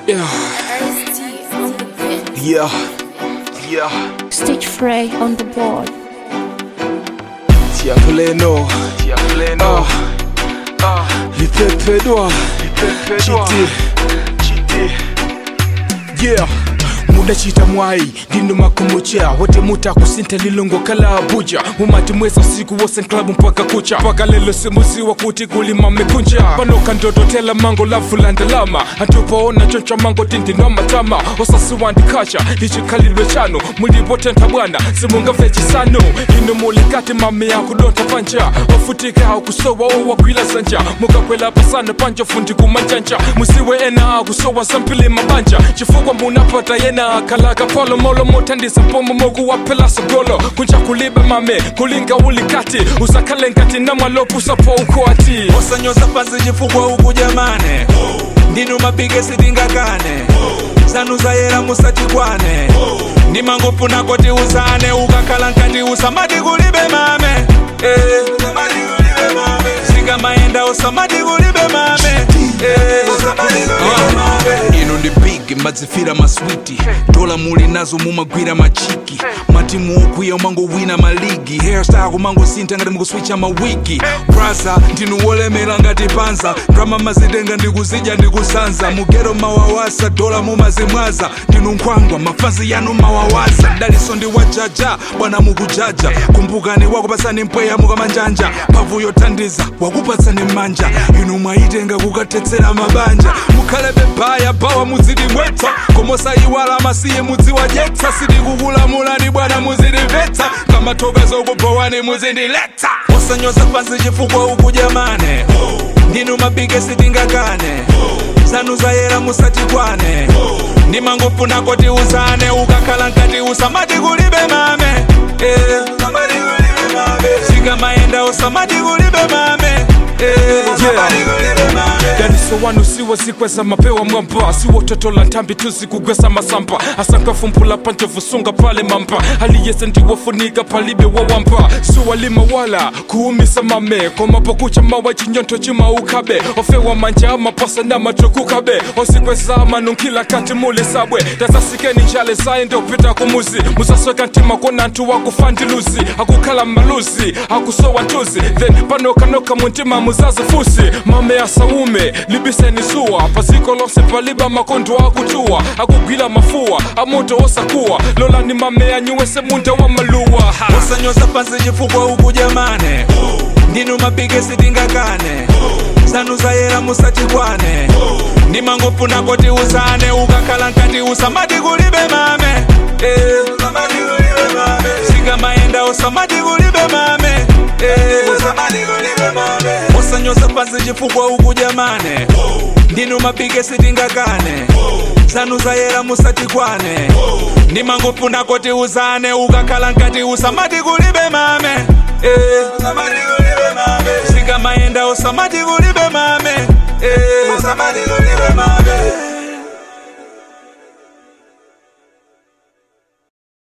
Yeah, ST on the beat. yeah, yeah. Stage Frey on the board. Tiakuleno, Tiakuleno. Ah, lipepedwa, lipepedwa. Chiti, chiti. Yeah. mudachita mwai ndino makumucha wote muta kusinta lilongo kala abuja mumati mweza usiku wose club mpaka kucha mpaka lelo simuziwa kuti kulima mekunja panoka ndototela mango lavulandalama antupaona choncha mango tindinwa matama osasiwandikacha lichikhalidwe chano mulipotenta bwana simungamve chisano ino mulikati mame yakudonta panja wafutika akusowa owagwila zanja mukakwela pasana panja fundi kumanjanja musiwe ena akusowa zampili mabanja chifukwa munapata yena akalaka polo molo motandisa mpomo mokuwaphela sigolo kunja kulibe mame kulinga ulikati usakhale nkati namwalopusapo ukhwati osanyoza pansi chifukwa uku jamane ndinu mabigesi tingakane zanu zayera musatikwane ndimangofuna kuti uzane ukakhala nkati usamati kulibe mame Eh, zikamayenda usamati kulibe mame Eh, Ah, ino ndi big madzifira maswiti dola muli nazo mumagwira machiki matimu okwiya umangowina maligi hairstyle kumangosintha ngati mukuswicha mawigi brasa ndinu wolemera ngati panza drama mazitenga ndikuzidya ndikusanza mugero mawawasa dola mumazimwaza ndinu nkhwangwa mafazi yanu mawawaza daliso ndi wajaja bwana mukujaja kumbukani wakupasani mpweya mukamanjanja mphamvu yothandiza wakupatsani manja inu mwayitenga kukatetsera mabanja mukhale bebaya bawa muzidimwetsa komosayiwala masiye mudziwadyetsa sindikukulamulani bwana muzidimvetsa kamathokozo okubhowani muzindiletsa osanyoza pansi chifukwa uku jamane ndinu mabigesi tingakane zanu zayera musatikwane ndimangofuna kuti uzane ukakhala nkati usamati kulibe mame Eh, zikamayenda usamati kulibe mame Eh, daniso wanu siwo zikweza mapewa mwamba siwo toto la ntambi tuzikugwesa masamba asankafumpula panjevusunga pale mamba aliyese ndiwofunika palibe wawamba suwalima wala kuumisa mame komapokucha mawa chinyonto chimaukabe ofewa manja amaposa na matukukabe osikweza manunkila kati muli sabwe tazasikeni njale zaye ndiopita kumuzi musasweka ntima kona ntu wakufandiluzi akukhala maluzi akusowa ntuzi then panokanoka muntima muzazi fusi mame asaume libiseni suwa paziko lonse paliba makondo akutuwa akugwila mafuwa amoto osakuwa lolani mame anyuwese munda wa maluwa ha. osanyoza pansi chifukwa uku jamane ndinu mabigesi tingakane zanu zayera musatikwane ndimangofuna kuti uzane ukakhala nkati usamati kulibe mame Eh, zikamayenda usamati kulibe mame Eh, osanyoza pansi chifukwa uku jamane ndinu mabigesi tingakane zanu zayera musatikwane ndimangofuna kuti uzane ukakhala nkati usamati kulibe mame Eh, zikamayenda usamati kulibe mame Eh,